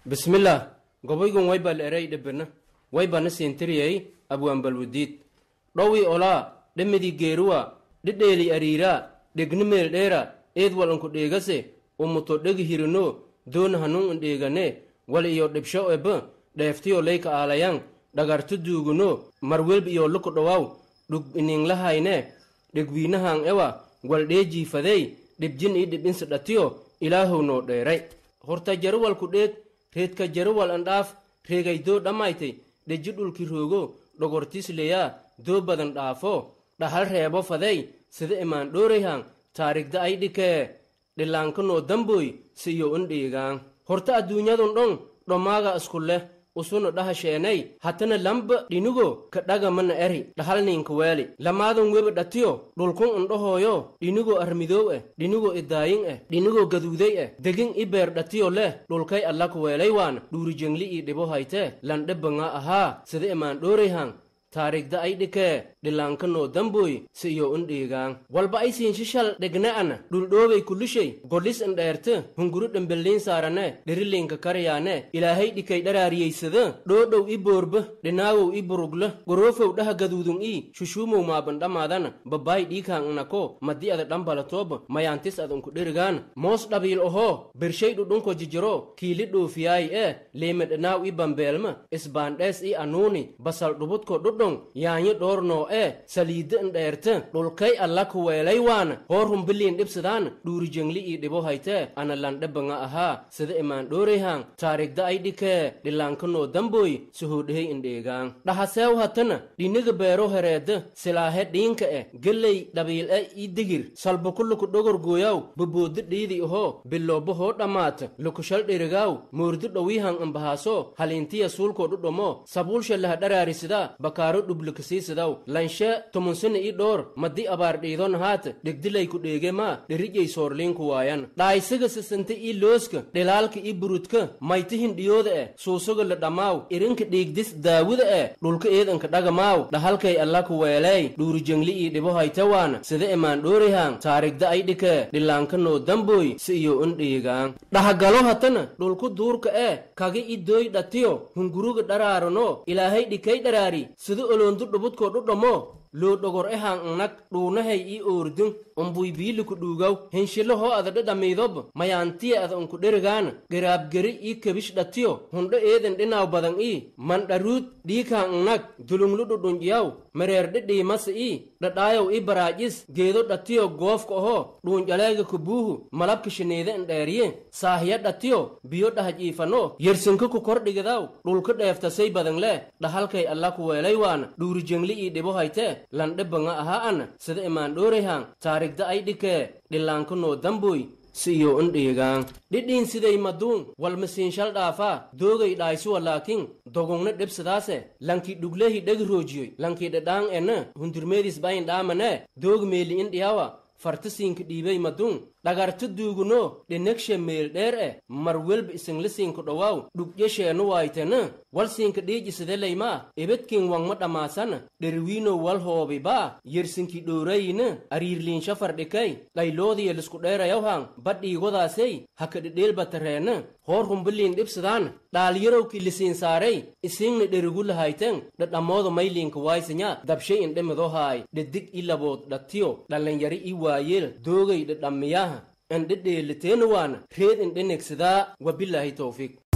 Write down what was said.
bismillaah gobaygun waybal eray dhebena waybana siintiriyey abwaanbalwadiid dhowii olaa dhemidii geeruwa dhidheeli ariiraa dhegni meeldheera eed wal unku dheegase umuto dhegi hirino doona hanun indheegane wal iyo dhibsho ebe dheeftiyo leyka aalayan dhagartu duuguno marwelb iyo luku dhowaw dhug ininglahayne dhegwiinahan ewa wal dheejiifadey dhibjin ii dhibinsi dhatiyo ilaahow noo dheeray horta jaruwalku dheeg reedka jaruwal andhaaf reegaydoo dhammaytay dheji dhulki roogo dhogortisleyaa doo badan dhaafo dhahal reebo fadey sida imaan dhoorayhan taarigda ay dhikee dhilaanka noo damboy si iyo un dhiigaan horta adduunyadun dhon dhomaaga isku leh usuna dhahasheenay hatana lamba dhinigo ka dhagamana eri dhahalninka weeli lamaadun weba dhatiyo dhulkun undhahooyo dhinigo armidoow eh dhinigo idaayin eh dhinigo gaduuday eh degin i beer dhatiyo leh dhulkay allak weelay waana dhuurijengli ii dhibo haytee landhebanga ahaa sida imaan dhoorayhan taarigda ay dhikee dhilaanka noo damboy si iyo un dhiigaan walba ay siinshishal dhegne'ana dhuldhoobay kulishay godhis indheerte hunguru dhembelliin saarane dherilinka karyaane ilaahay dhikay dharaariyeysada dhoodhow i boorba dhinaawow i burugla goroofow dhaha gaduudun ii shushuumow maabandhamaadana babaay dhiikaan inako maddi ada dhambalatooba mayaantis ad unku dherigaan moos dhabiil ohoo bershay dhudhunko jijiro kiili dhoofiyaay ee liime dhinaaw i bambeelma isbaandhees i anuuni basal dhubudko dhudhon yaanyo dhoornoo ee saliidda indheerte dhulkay alla ku weelay waana hoor humbiliin dhibsadaan dhuurijengli ii dhibo haytee ana landhebanga ahaa sida imaan dhoorayhan taarigda ay dhikee dhilaanka noo damboy suhoodhehey indheegaan dhahaseew hatana dhiniga beero hereedda silaahe dhiinka eh geley dhabiil e ii digir salbuku luku dhogor gooyaw boboodda dhiidi ahoo bilooba hoo dhammaata lukushal dhirigaaw moordi dhowiihan imbahaaso haliintiya suulkoo dhudhomo sabuulsha laha dharaarisida bakaaro dhublikasiisidaw lanshe tumunsina i dhoor maddi abaar dhiidon haata dhegdilay ku dheege maa dherijay soorliinku waayan dhaaysiga sisinte ii looska dhilaalka ii burudka maytihin dhiyooda eh suusuga la dhammaaw irinka dhiigdis daawida eh dhulka eedanka dhagamaaw dhahalkay alla ku weeley dhuurijengli ii dhibo hayte waana sida imaan dhoorayhan taarigda ay dhike dhilaanka noo damboy si iyo un dhiigaan dhahagalo hatana dhulku duurka eh kagi i dooy dhatiyo hunguruga dharaarano ilaahay dhikay dharaari sida oloondu dhubudkoo dhudhamo loo dhogor ehan nag dhuunahay ii oordun umbuy biiliku dhuugaw henshilo hoo ada dhadhamiidob mayaantiya ada unku dherigaana garaabgeri ii kebish dhatiyo hundho eeden dhinaaw badan ii mandharuud dhiikan nag dulunglu dhudhunjiyaw mereer dhidhiimasa ii dhadhaayow ii baraajis geedo dhatiyo goofka oho dhuunjaleega kubuuhu malabka shiniida indheeriye saahiya dhatiyo biyo dhahaj iifano yersinka ku kordhigidaw dhulka dheeftasay badan leh dhahalkay alla ku weelay waana dhuurijengli ii dhibo haytee landhebanga ahaa ana sida imaan dhoorayhan taarigda ay dhikee dhilaanka noo damboy si iyo un dhiigaan dhidhiin siday maduun walmasiinshal dhaafaa doogay dhaaysuwa laakiin dogongna dhibsadaase lankii dhuglehi dhegi roojiyoy lankii dhadhaan ena hundirmeedis bayin dhaamane doog meeli in dhiyawa fartisiinka dhiibay maduun dhagarta duuguno dhinegshe meel dheer eh mar welba isinglisiinku dhowaaw dhugyasheenu waaytena walsiinka dhiijisideleymaa ibedkin wangma dhammaasana dheriwiino wal hoobibaa yersinki dhoorayina ariirliinsha fardhikay dhayloodiya lisku dheerayawhan badhiigodaasey haka dhidheelbatareena hoor humbiliin dhibsadaan dhaalyarowki lisiin saarey isiingna dherigu lahayten dhadhammooda mayliinka waaysinya dabshay indhemidohaay dhedig i labood dhatiyo dhallanyari i waayeel doogay dhadhammiyaha indhedheeliteena waana reed indhenegsadaa wabilaahi towfiiq